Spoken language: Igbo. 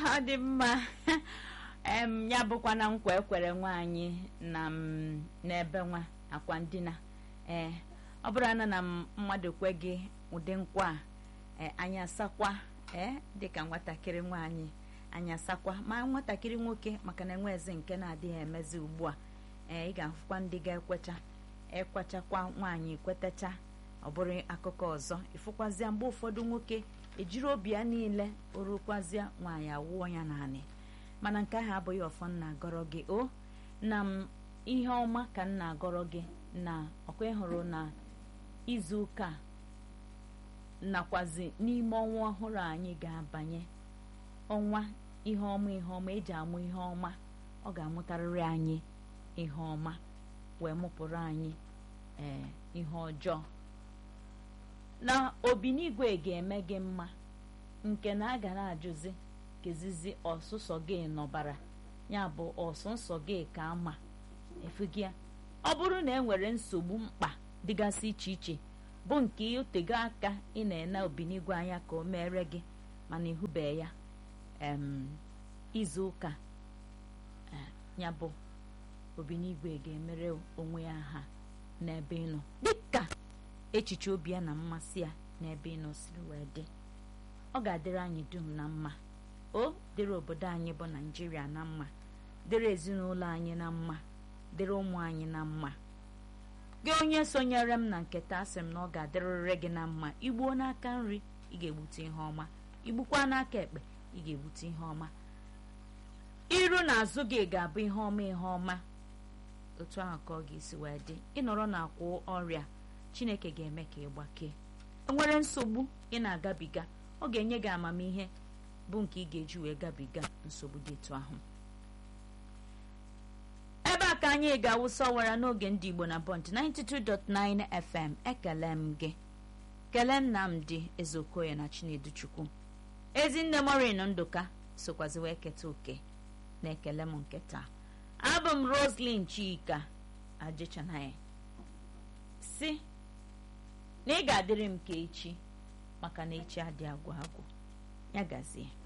ọ dị mma em ya bụkwa na nkwa ekwere nwaanyị na m n'ebe nwa akwa ndina ee ọ bụrụ na na mmadụ kwe gị ụdị nkwa a anyị asakwa ee dịka nwatakịrị nwaanyị anyị asakwa ma nwatakịrị nwoke maka na enwezi nke na-adịghị emezi ugbu a ee ị ga-afụkwa ndị ga-ekwecha ekwechakwa nwaanyị kwetacha ọ bụrụ akụkọ ọzọ ịfụkwazịa mgbe ụfọdụ nwoke ejiri obi ya niile orukwazịa nwaanyị awụọ ya naanị mana nke ahụ abụghị ọfọ nna agọrọ gị o na m ihe ọma ka m na-agọrọ gị na ọkwa ịhụrụ na izu ụka nakwazi n'ime ọnwa ọhụrụ anyị ga-abanye ọnwa ihe ọma ihe ọma eji amụ ihe ọma ọ ga-amụtarịrị anyị ihe ọma wee mụpụrụ anyị ee ihe ọjọọ na obinigwe ga-eme gị mma nke na a gara ajụzi kezizi ọsụsọ gị nọbara ya bụ ọsụsọ gị ka ama efugia ọ bụrụ na e nwere nsogbu mkpa dịgasị iche iche bụ nke otego aka ị na-ene obinigwe anya ka o mere gị mana ịhụbe ya em izu ụka ya bụ obinigwe ga-emere onwe ya ha n'ebe ịnọ dịka echiche obi ya na mmasị ya n'ebe ịnọ siri wee dị ọ ga-adịrị anyị dum na mma o dịrị obodo anyị bụ naijiria na mma dịrị ezinụlọ anyị na mma dịrị ụmụ anyị na mma gị onye sonyere m na nketa asị m na ọ ga-adịrịrị gị na mma igbuo n'aka nri ị ga-egbute ihe ọma igbukwa n'aka ekpe ị ga-egbute ihe ọma iru na azụ gị ga-abụ ihe ọma ihe ọma otu ahụ ka ọ ga-esi wee dị ịnọrọ na akwụ ọrịa chineke ga-eme ka ị gbakee enwere nsogbu ị na-agabiga ọ ga-enye gị amamihe bụ nke ị ga-eji wee gabiga nsogbu dị etu ahụ ebe a ka anyị ga-awụsa ọwara n'oge ndị igbo na bọnt 92.9 fm ekele m gị kelee nnamdị ezeokoye na chinedu chukwu ezinne morin ndụka sokwazi wee keta oke na-ekele m nke taa abụ m roslyn chika ajịchanaghị si na ị ga-adịrị m ka echi maka na echi adị agwụ agwụ ya gazie